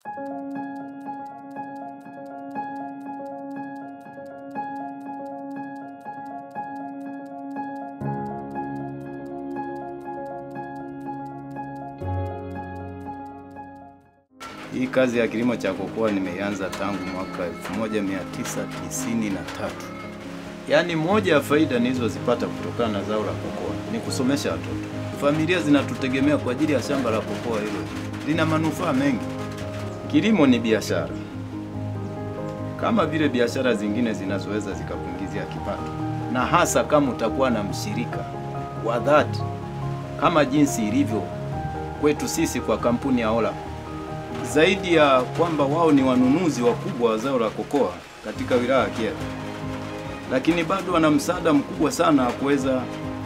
Hii kazi ya kilimo cha kokoa nimeianza tangu mwaka 1993. Yaani moja ya faida nilizozipata kutokana na zao la kokoa ni kusomesha watoto. Familia zinatutegemea kwa ajili ya shamba la kokoa hilo. Lina manufaa mengi. Kilimo ni biashara. Kama vile biashara zingine zinazoweza zikakuingizia kipato. Na hasa kama utakuwa na mshirika wa dhati kama jinsi ilivyo kwetu sisi kwa kampuni ya Ola zaidi ya kwamba wao ni wanunuzi wakubwa wa zao la kokoa katika wilaya ya Kyela, lakini bado wana msaada mkubwa sana wa kuweza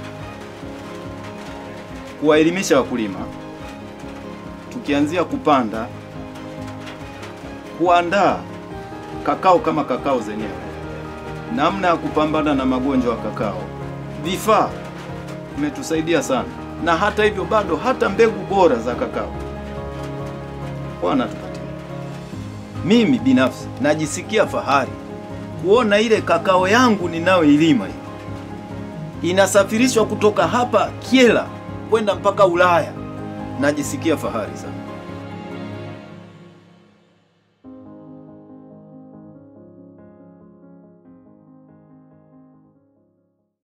kuwaelimisha wakulima, tukianzia kupanda, kuandaa kakao kama kakao zenyewe, namna ya kupambana na magonjwa ya kakao, vifaa imetusaidia sana, na hata hivyo bado hata mbegu bora za kakao wanatupatia. Mimi binafsi najisikia fahari kuona ile kakao yangu ninayoilima hii inasafirishwa kutoka hapa Kyela kwenda mpaka Ulaya. Najisikia fahari sana.